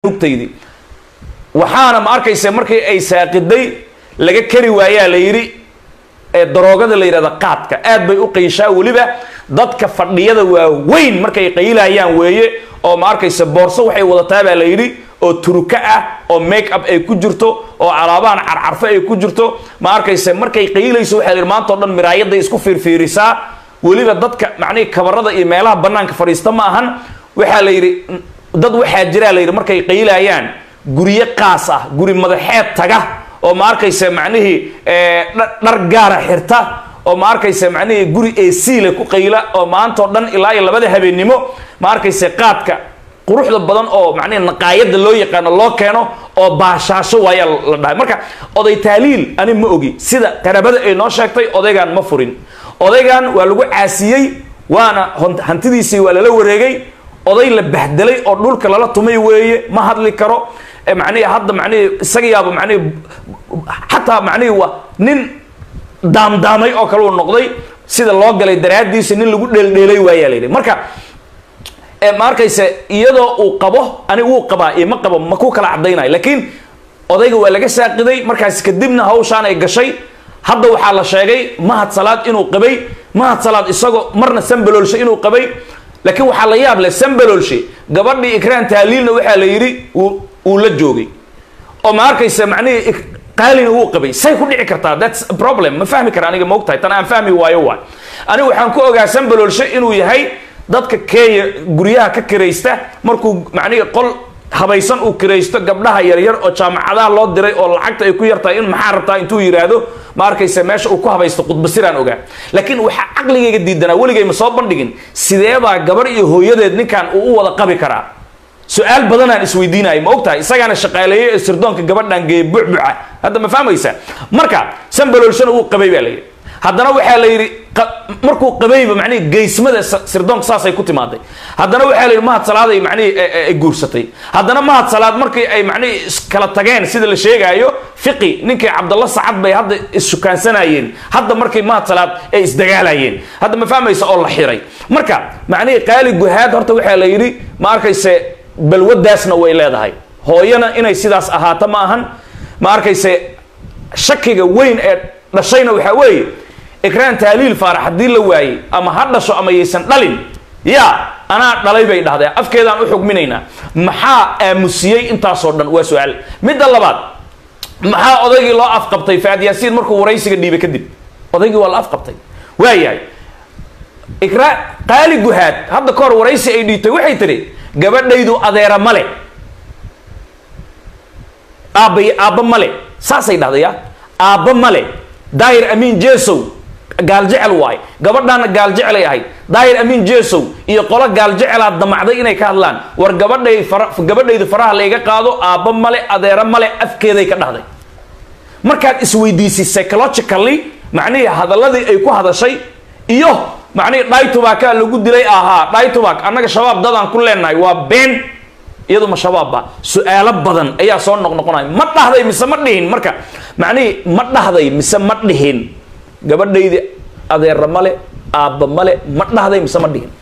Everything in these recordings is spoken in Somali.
nugtaydii waxaana ma arkaysa markii ay saaqiday laga kari waayaa la yidhi ee daroogada la yidhahda qaadka aad bay u qayshaa weliba dadka fadhiyada waaweyn markay qaylayaan weeye oo ma arkaysa boorso waxay wadataa baa la yidhi oo turuka ah oo make up ay ku jirto oo alaabahan carcarfo ay ku jirto ma arkaysa markay qaylayso waxaa la yidhi maanta o dhan miraayaday isku fiirfiirisaa weliba dadka macnihii kabarada iyo meelaha banaanka fadhiista ma ahan waxaa la yidhi dad waxaa jiraa la yidhi markay qaylayaan guryo qaas ah guri madaxeed taga oo ma arkaysa macnihii dhar gaara xirta oo ma arkaysa macnihii guri esiile ku qayla oo maanta oo dhan ilaa iyo labada habeennimo ma arkaysa qaadka quruxda badan oo macnihi naqaayada loo yaqaano loo keeno oo baashaasho waayaa la dhahay marka oday taaliil ani ma ogi sida qarabada ay noo sheegtay odaygan ma furin odaygan waa lagu caasiyey waana hantidiisii waa lala wareegay oday la bahdelay oo dhulka lala tumay weeye ma hadli karo manihi hadda manihi isagayaaba manihi xataa manihi waa nin daamdaamay oo kale uu noqday sida loo galay daraadiisa nin lagu dheeldheelay waayaa layidhi marka ma arkayse iyadoo uu qabo ani wuu qabaa iyo ma qabo ma ku kala cadaynayo laakiin odayga waa laga saaqiday markaas kadibna hawshaan ay gashay hadda waxaa la sheegay mahad salaad inuu qabay mahad salaad isagoo marna sambaloolshe inuu qabay laakiin waxaa la yaab leh sambaloolshe gabadhii ikraan taaliilna waxaa la yidhi uu la joogay oo ma arkaysa macnihii qaalina wuu qabay say ku dhici kartaa thats a problem ma fahmi kara aniga maogtahay tan aan fahmi waayo waay aniga waxaan ku ogaa sambaloolshe inuu yahay dadka kenya guryaha ka kiraysta markuu macnihii qol habaysan uu kiraysto gabdhaha yaryar oo jaamacadaha loo diray oo lacagta ay ku yartahay in maxaa rabtaa intuu yidhaahdo ma arkaysa meesha uu ku habaysto khudbasiraan ogaa laakiin waxaa caqligayga diidanaa weligay ma soo bandhigin sideebaa gabar iyo hooyadeed ninkan uu u wada qabi karaa su-aal badanaan isweydiinaya ma ogtahay isagaana shaqaaleeye ee sirdoonka gabadhan geeye bucbuca hadda ma fahmaysa marka sambaloolshana wuu qabay baa layidhi haddana waxaa la yidhi markuu qabayba manihi geysmada sirdoonka saasay ku timaaday haddana waxaa la yidhi mahad salaaday manihi ay guursatay haddana mahad salaad markii ay manihi iskala tageen sida la sheegaayo fiqi ninkii cabdalla sacad bay hadda isshukaansanayeen hadda markii mahad salaad ay isdagaalayeen hadda ma fahmaysa oo la xiray marka macnihii qaali guhaad horta waxaa la yidhi ma arkayse balwadaasna way leedahay hooyana inay sidaas ahaato ma ahan ma arkayse shakiga weyn ee dhashayna waxaa weeye ikraan taaliil faarax haddii la waayey ama ha dhasho ama yaysan dhalin ya anaa dhalay bay dhahdeen afkeedaan u xugminaynaa maxaa aamusiyey intaasoo dhan waa su-aal midda labaad maxaa odaygii loo afqabtay faad yaasiin markuu waraysiga dhiibay kadib odaygii waa la afqabtay waayahay ikraa qaali guhaad hadda ka hor waraysi ay dhiibtay waxay tidhi gabadhaydu adeera male aabba aabba male saasay dhahdaya aabba male daahir amiin jesow gaaljecel waay gabadhaana gaaljecelay ahayd daahir amiin jesow iyo qolo gaaljecelaad damacday inay ka hadlaan war gabadhay gabadhaydu faraha layga qaado aabba male adeero male afkeeday ka dhahday markaad isweydiisay psychologically macnihii hadaladii ay ku hadashay iyo macnihii dhaytubaakaa lagu dilay ahaa dhaytubaak annaga shabaab dadaan ku leenahay waa been iyadu ma shabaabba su-aalo badan ayaa soo noqnoqonaya ma dhahday mise ma dhihin marka macnihii ma dhahday mise ma dhihin gabadhaydi adeera male aabba male ma dhahday mise ma dhihin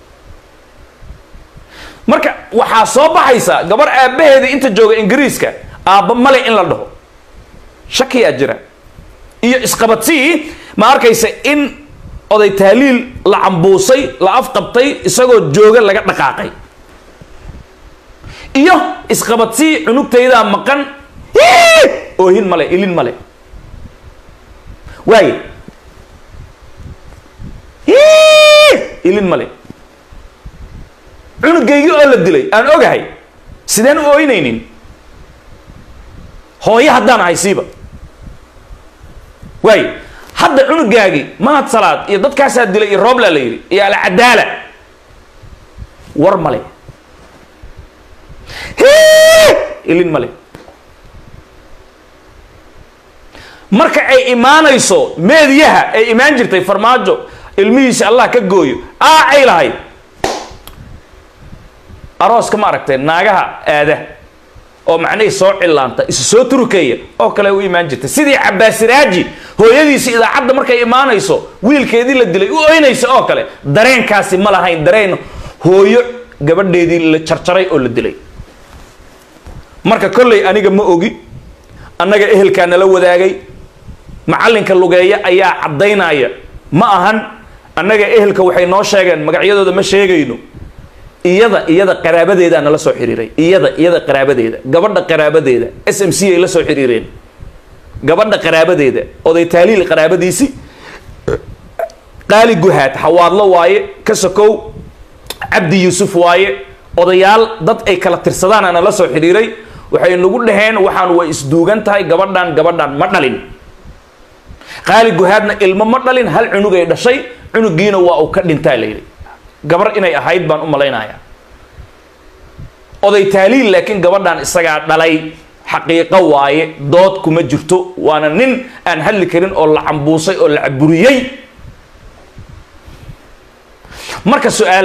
marka waxaa soo baxaysa gabar aabbaheeda inta jooga ingiriiska aabba male in la dhaho shakiyaa jira iyo isqabadsii ma arkaysa in oday taaliil la cambuusay la afqabtay isagoo jooga laga dhaqaaqay iyo isqabadsii cunugtaydaa maqan oohin male ilin male waaye ilin male cunugaygii oo la dilay aan ogahay sideen u ooynaynin hooyo haddaan ahay siiba waaye hadda cunugaagii mahad salaad iyo dadkaasaa dilay iyo roobla la yidhi iyo alcadaala war male ilin male marka ay imaanayso meediyaha ay imaan jirtay farmaajo ilmihiisi allah ka gooyo aa ay lahayd arooska ma aragtay naagaha aada oo macnihii soo cillaanta isu soo turukeeya oo kale u imaan jirtay sidii cabaasiraaji hooyadiisi idaacadda markay imaanayso wiilkeedii la dilay u oynaysa oo kale dareenkaasi ma lahayn dareen hooyo gabadheedii la jarjaray oo la dilay marka kolley aniga ma ogi annaga ehelkaa nala wadaagay macallinka lugeeya ayaa caddaynaya ma ahan annaga ehelka waxay noo sheegeen magacyadooda ma sheegayno iyada iyada qaraabadeedaa nala soo xiriiray iyada iyada qaraabadeeda gabadha qaraabadeeda s m c ay la soo xiriireen gabadha qaraabadeeda oday taaliil qaraabadiisi qaali guhaad xawaadlo waaye ka sokow cabdi yuusuf waaye odayaal dad ay kala tirsadaana nala soo xidhiiray waxay nagu dhaheen waxaan way isduugan tahay gabadhan gabadhan ma dhalin qaali guhaadna ilmo ma dhalin hal cunugay dhashay cunugiina waa uu ka dhintaa layidhi gabar inay ahayd baan u malaynayaa oday taaliil laakiin gabadhan isagaa dhalay xaqiiqo waaye dood kuma jirto waana nin aan hadli karin oo la cambuusay oo la caburiyey marka su-aal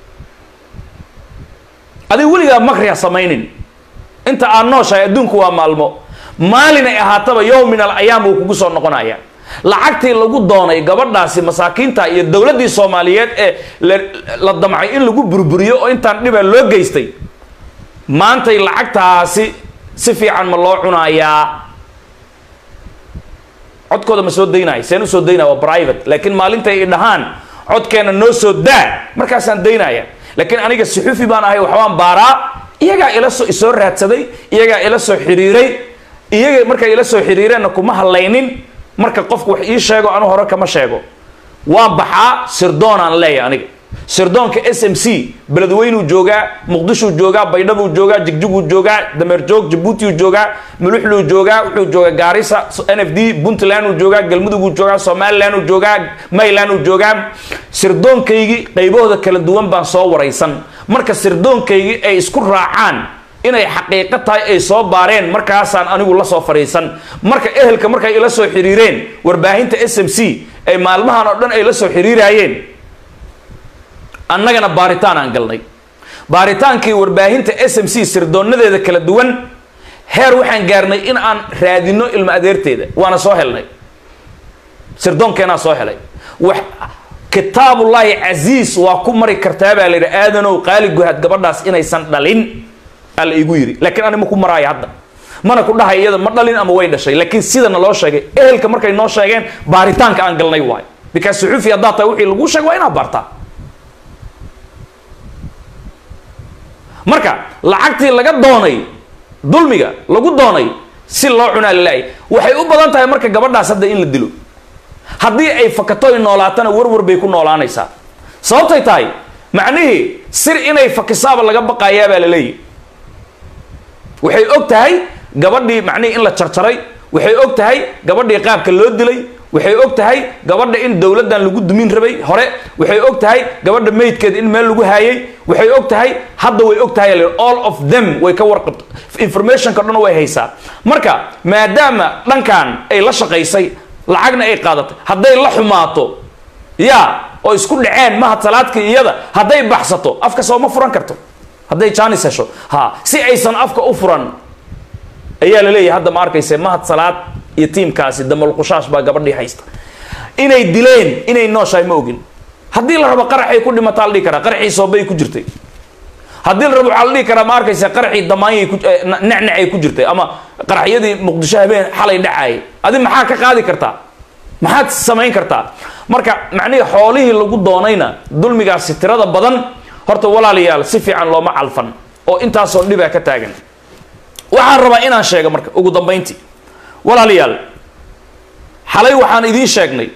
adiga weligaa makri ha samaynin inta aad nooshahay adduunku waa maalmo maalin ay ahaataba yowm min al ayaam buu kugu soo noqonaya lacagtii lagu doonay gabadhaasi masaakiinta iyo dowladdii soomaaliyeed ee la damcay in lagu burburiyo oo intaan dhibaa loo geystay maantay lacagtaasi si fiican ma loo cunayaa codkooda ma soo daynaya seen usoo daynaya waa private laakiin maalintay i dhahaan codkeena noo soo daa markaasaan daynaya laakiin aniga suxufi baan ahay waxbaan baaraa iyagaa ila soo isoo raadsaday iyagaa ila soo xiriiray iyaga markay ila soo xiriireenna kuma hadlaynin marka qofku wax ii sheego anu hore kama sheego waan baxaa sirdoonaan leeya aniga sirdoonka s m c beledweynuu joogaa muqdishuu joogaa baydhabuu joogaa jigjiguu joogaa dameerjoog jabuutiuu joogaa muluxluu joogaa wuxuu joogaa gaarisa n f d puntlanduu joogaa galmuduguu joogaa somalilanduu joogaa maylanduu joogaa sirdoonkaygii qaybahooda kala duwan baan soo waraysan marka sirdoonkaygii ay isku raacaan inay xaqiiqo tahay ay soo baareen markaasaan anigu la soo fadhiisan marka ehelka markay ila soo xiriireen warbaahinta s m c ay maalmahan oo dhan ay la soo xiriiraayeen annagana baaritaan aan galnay baaritaankii warbaahinta s m c sirdoonadeeda kala duwan heer waxaan gaarnay in aan raadino ilmo adeerteeda waana soo helnay sirdoonkeenaa soo helay wax kitaabullaahi casiis waa ku mari kartaa baa la yidhi aadanow qaali guhaad gabadhaas inaysan dhalin ala igu yidhi laakiin ani ma ku maraayo hadda mana ku dhahay iyada ma dhalin ama way dhashay laakiin sidana loo sheegay ehelka markay noo sheegeen baaritaanka aan galnay waayo because suxuufi haddaa tahay wixii laguu sheegay waa inaad baartaa marka lacagtii laga doonay dulmiga lagu doonay si loo cunaa lalaayay waxay u badan tahay marka gabadhaas hadda in la dilo haddii ay fakato ay noolaatana warwar bay ku noolaanaysaa sababtay tahay macnihii sir inay fakisaaba laga baqayaa baa la leeyahy waxay og tahay gabadhii macnihii in la jarjaray waxay og tahay gabadhii qaabka loo dilay waxay og tahay gabadha in dowladdan lagu dumin rabay hore waxay og tahay gabadha maydkeeda in meel lagu haayay waxay og tahay hadda way og tahay all of them way ka warqabto informationka dhan way haysaa marka maadaama dhankan ay la shaqaysay lacagna ay qaadatay hadday la xumaato ya oo isku dhaceen mahad salaadkii iyada hadday baxsato afka soo ma furan karto hadday jaanis hesho ha si aysan afka u furan ayaa la leeyahay hadda ma arkayse mahad salaad iyo tiimkaasi damalqushaas baa gabadhii haysta inay dileen inay nooshahay ma ogin haddii la rabo qaraxay ku dhimataa la dhihi karaa qaraxii soobay ku jirtay haddii la rabo waxaa la dhihi karaa ma arkayse qaraxii damaanyay ku necnecay ku jirtay ama qaraxyadii muqdisho habeen xalay dhacaayay adi maxaa ka qaadi kartaa maxaad samayn kartaa marka macnihii xoolihii lagu doonayna dulmigaasi tirada badan horta walaalayaal si fiican looma calfan oo intaasoo dhibaa ka taagan waxaan rabaa inaan sheego marka ugu dambayntii walaalayaal xalay waxaan idiin sheegnay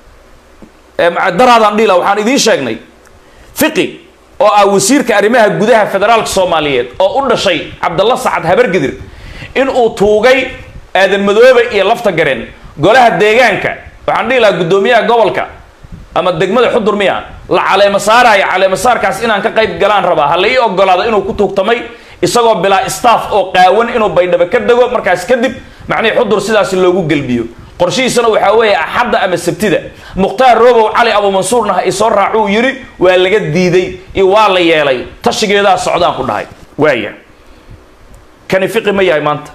daraadaan dhila waxaan idiin sheegnay fiqi oo ah wasiirka arrimaha gudaha federaalka soomaaliyeed oo u dhashay cabdalla sacad habargidir in uu tuugay aadan madoobe iyo lafta gareen golaha deegaanka waxaan dhihi lahaa guddoomiyaha gobolka ama degmada xudur miya la caleemo saaraayo caleemo saarkaas inaan ka qayb galaan rabaa ha la ii ogolaado inuu ku tuugtamay isagoo bilaa staff oo qaawan inuu baydhabo ka dego markaas kadib macnihii xudur sidaasi loogu gelbiyo qorshihiisana waxaa weeye axadda ama sabtida mukhtaar robow cali abuumansuurna ha isoo raacuu yidhi waa laga diiday iyo waa la yeelay tashigeedaa socdaan ku dhahay waaya kani fiqi ma yahay maanta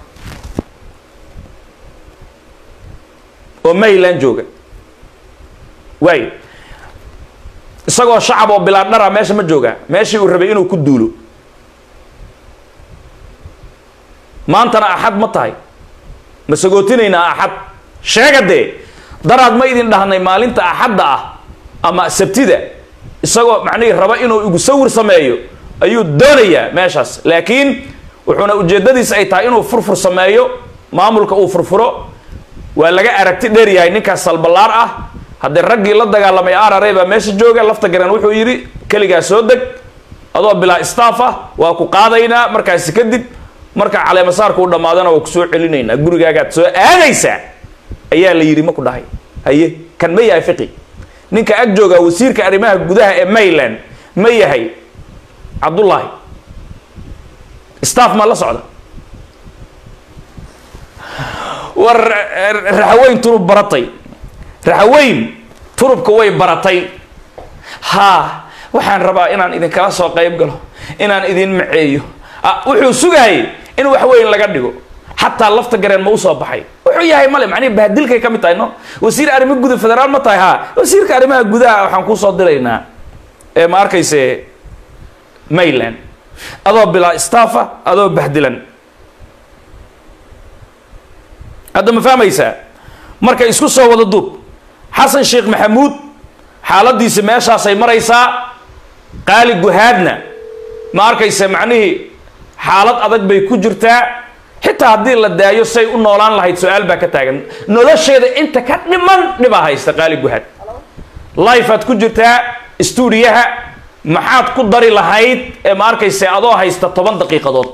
oo mayland jooga waaya isagoo shacab oo bilaa dhara meesha ma joogaa meeshii uu rabay inuu ku duulo maantana axad ma tahay ma sagootinaynaa axad sheega dee daraad ma idin dhahnay maalinta axadda ah ama sabtida isagoo macnihii raba inuu igu sawir sameeyo ayuu doonayaa meeshaas laakiin wuxuuna ujeeddadiisa ay tahay inuu furfur sameeyo maamulka uu furfuro waa laga aragti dheer yahay ninkaas salballaar ah haddee raggii la dagaalamay arare baa meesha jooga lafta garan wuxuu yidhi keligaa soo deg adoo bilaa staff ah waa ku qaadaynaa markaasi kadib marka caleemasaarka u dhammaadana waa ku soo celinaynaa gurigaagaad soo aadaysaa ayaa la yidhi ma ku dhahay haye kan ma yahay fiqi ninka ag jooga wasiirka arrimaha gudaha ee mayland ma yahay cabdullaahi staff maa la socda war raxaweyn turub baratay raxaweyn turubka way baratay haa waxaan rabaa inaan idinkala soo qayb galo inaan idin maceeyo wuxuu sugayay in wax weyn laga dhigo xataa lafta gareen ma usoo baxay wuxuu yahay male macnihi bahdilkay ka mid tahay no wasiir arrimo guda federaal ma tahay haa wasiirka arrimaha gudaha waxaan kusoo diraynaa ee ma arkayse mayland adoo bilaa staffa adoo bahdilan hadda ma fahmaysaa marka isku soo wada duub xasan sheekh maxamuud xaaladiisi meeshaasay maraysaa qaali guhaadna ma arkaysa macnihii xaalad adag bay ku jirtaa xitaa haddii la daayo say u noolaan lahayd su-aal baa ka taagan nolosheeda inta ka dhiman dhibaa haysta qaali guhaad lifeaad ku jirtaa stuudiyaha maxaad ku dari lahayd ee ma arkaysa adoo haysta toban daqiiqadood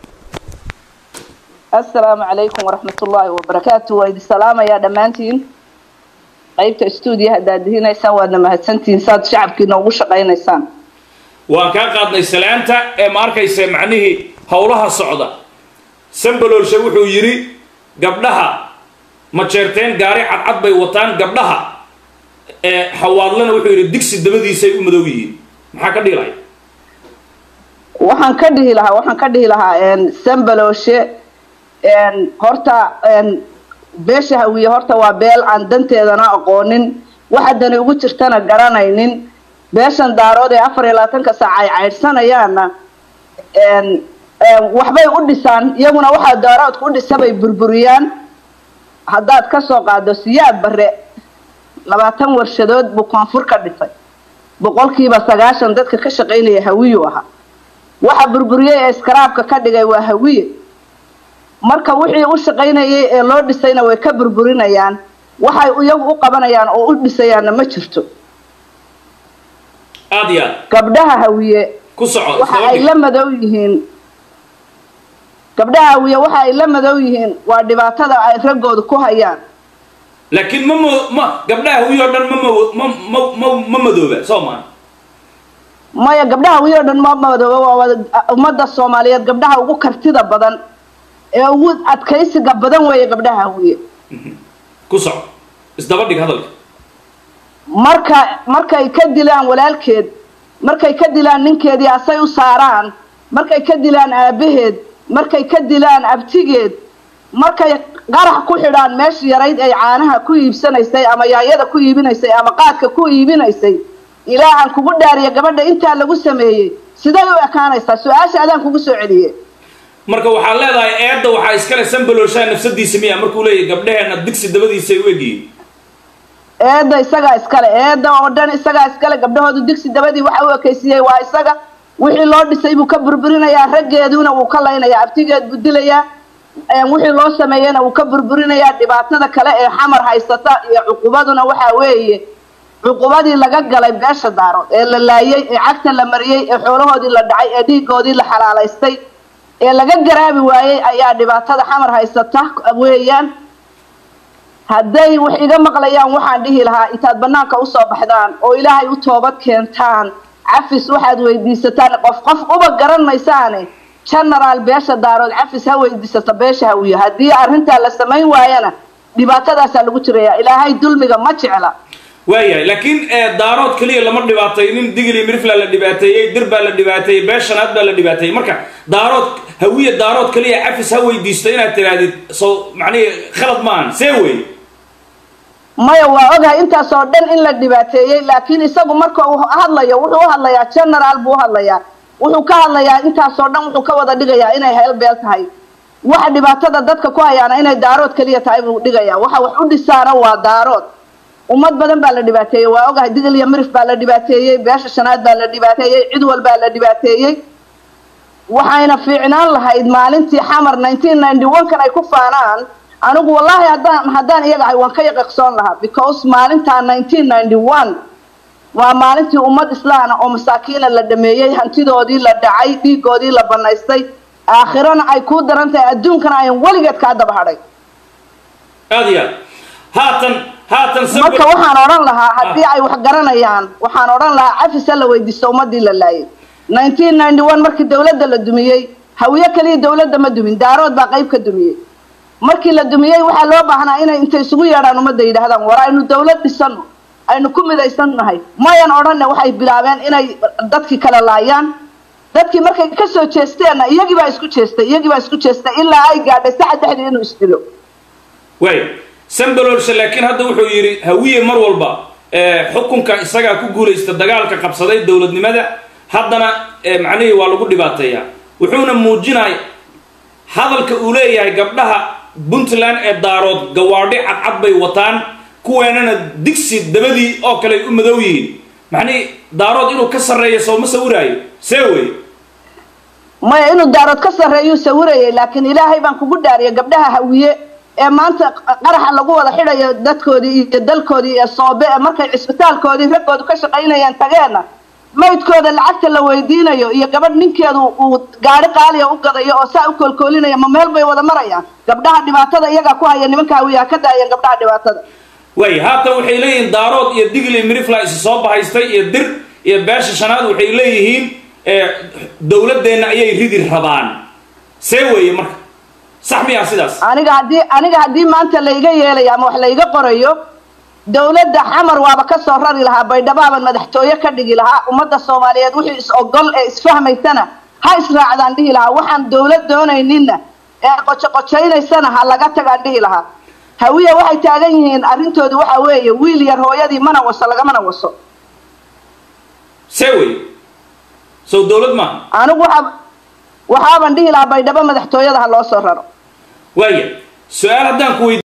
assalaamu calaykum waraxmat ullaahi wabarakaatu waa idin salaamayaa dhammaantiin qaybta stuudiyaha daadihinaysaan waadna mahadsantihiin saad shacabkiina ugu shaqaynaysaan waan kaa qaadnay salaanta ee ma arkaysa macnihii howlaha socda sambalolshe wuxuu yidhi gabdhaha ma jeerteen gaari cadcad bay wataan gabdhaha ee hawaadlana wuxuu yidhi digsi dabadiisay u madow yihiin maxaa ka dhilay waxaan ka dhihi lahaa waxaan ka dhihi lahaa sambaloshe horta beesha hawiye horta waa beel aan danteedana aqoonin waxa dani ugu jirtana garanaynin beeshan daarood ee afar iyo labaatanka saac ay caydhsanayaanna waxbay u dhisaan iyaguna waxaa daaroodka u dhisa bay burburiyaan haddaad kasoo qaado siyaad bare labaatan warshadood buu koonfur ka dhisay boqolkiiba sagaashan dadka ka shaqaynaya hawiyu ahaa waxa burburiyey ee iskaraabka ka dhigay waa hawiye marka wixii u shaqaynayay ee loo dhisayna way ka burburinayaan waxay iyagu u qabanayaan oo u dhisayaanna ma jirto aad iyo aad gabdhaha hawiye ku soco waxa ay la madow yihiin gabdhaha hawiye waxa ay la madow yihiin waa dhibaatada ay raggooda ku hayaan laakiin ma mo ma gabdhaha hawiye oo dhan ma mawo- ma ma ma ma madooba soo maa maya gabdhaha hawiye oo dhan ma madooba waa wada ummadda soomaaliyeed gabdhaha ugu kartida badan ee ugu adkaysiga badan weeye gabdhaha hawiye ku soco isdaba dhig hadalka marka markay ka dilaan walaalkeed markay ka dilaan ninkeedii asay u saaraan markay ka dilaan aabaheed markay ka dilaan abtigeed markay qarax ku xidhaan meeshii yarayd ay caanaha ku iibsanaysay ama yaayada ku iibinaysay ama qaadka ku iibinaysay ilaa aan kugu dhaariya gabadha intaa lagu sameeyey siday u ekaanaysaa su-aasha adaan kugu soo celiye marka waxaad leedahay eedda waxaa iskale sambalolshaa nafsadiisa miya markuu leeyahy gabdhaheenna digsi dabadiisay u egyihiin eedda isagaa iskale eedda oo dhan isagaa iskale gabdhahoodu digsi dabadii waxa u ekaysiiyey waa isaga wixii loo dhisay buu ka burburinayaa raggeeduna wuu ka laynayaa abtigeed buu dilayaa wixii loo sameeyeyna wuu ka burburinayaa dhibaatada kale ee xamar haysata iyo cuqubaduna waxaa weeye cuqubadii laga galay beesha daarood ee la laayay ee cagta la mariyey ee xoolahoodii la dhacay ee dhiigoodii la xalaalaystay ee laga garaabi waayey ayaa dhibaatada xamar haysata weeyaan hadday wax iga maqlayaan waxaan dhihi lahaa intaad banaanka usoo baxdaan oo ilaahay u toobad keentaan cafis waxaad weydiisataan qof qof uba garan maysaane genaraal beesha daarood cafis ha weydiisata beesha hawiyo haddii arrintaa la samayn waayana dhibaatadaasaa lagu jiraya ilaahay dulmiga ma jecla waayahay laakiin daarood keliya lama dhibaataynin digli mirfla la dhibaateeyey dir baa la dhibaateeyey beeshanaad baa la dhibaateeyey marka daarood hawiye daarood keliya cafis ha weydiisto inaad tirahdid so macnihi khalad maahan see wey maya waa ogahay intaasoo dhan in la dhibaateeyey laakiin isagu marka uu hadlayo wuxuu u hadlayaa genaraal buu u hadlayaa wuxuu ka hadlayaa intaasoo dhan wuxuu ka wada dhigayaa inay heel beel tahay waxa dhibaatada dadka ku hayaana inay daarood keliya tahay buu dhigaya waxa wax u dhisaana waa daarood ummad badan baa la dhibaateeyey waa ogahay digil iyo mirif baa la dhibaateeyey beesha shanaad baa la dhibaateeyey cid walbaa la dhibaateeyey waxayna fiicnaan lahayd maalintii xamar nineteen ninety one kan ay ku faanaan anigu wallaahi haddaan haddaan iyaga ahay waan ka yaqiqsoon lahaa because maalintaa nineteen ninety one waa maalintii ummad islaana oo masaakiina la dhameeyey hantidoodii la dhacay dhiigoodii la banaystay aakhirana ay kuu daran tahay adduunkana ayan weligeed kaa daba hadhay aad iyo aad haatan haatan marka waxaan odhan lahaa haddii ay wax garanayaan waxaan odhan lahaa cafisa la weydiisto ummadii la laayay nineteen ninety one markii dawladda la dumiyey hawiye keliya dawladda ma dumin daarood baa qayb ka dumiyey markii la dumiyey waxaa loo baahnaa inay intay isugu yeedhaan ummadda yidhaahdaan war aynu dawlad dhisano aynu ku midaysan nahay mayan odhanne waxay bilaabeen inay dadkii kala laayaan dadkii markay ka soo jeesteenna iyagii baa isku jeestay iyagii baa isku jeestay ilaa ay gaadhay saxa dhexdii inuu isdilo way sambaloolshe laakiin hadda wuxuu yidhi hawiye mar walba xukunka isagaa ku guulaysta dagaalka qabsaday dowladnimada haddana macnihii waa lagu dhibaateeyaa wuxuuna muujinaya hadalka uu leeyahay gabdhaha puntland ee daarood gawaadhi cadcad bay wataan kuweenana digsi dabadii oo kale ay u madow yihiin macnihii daarood inuu ka sarreeyo sooma sawiraayo see wey maya inuu daarood ka sarreeyuu sawirayay laakiin ilaahay baan kugu dhaariyay gabdhaha hawiye ee maanta qaraxa lagu wada xidhayo dadkoodii iyo dalkoodii ee soobe ee markay cisbitaalkoodii raggoodu ka shaqaynayaan tageenna maydkooda lacagta la weydiinayo iyo gabadh ninkeedu uu gaari qaaliya u gadayo oo saa u koolkoolinaya ma meel bay wada marayaan gabdhaha dhibaatada iyagaa ku haya nimanka hawiyaha ka daayeen gabdhaha dhibaatada way haatan waxay leeyihiin daarood iyo digli mirifla isi soo bahaystay iyo dir iyo beesha shanaad waxay leeyihiin dowladeenna ayay ridi rabaan see weeye marka sax miyaa sidaas aniga haddii aniga haddii maanta layga yeelayo ama wax layga qorayo dawladda xamar waaba ka soo rari lahaa baydhabaaban madaxtooye ka dhigi lahaa ummadda soomaaliyeed wixii is ogol ee isfahmaysana ha israacdaan dhihi lahaa waxaan dawlad doonayninna ee qojoqojaynaysana ha laga tagaan dhihi lahaa hawiya waxay taagan yihiin arrintoodu waxa weeye wiil yar hooyadii mana waso lagamana waso see wey sow dawlad maaha anigu waxa waxaaban dhihi lahaa baydhabo madaxtooyada ha loo soo raro waaya su-aal haddaan ku weydi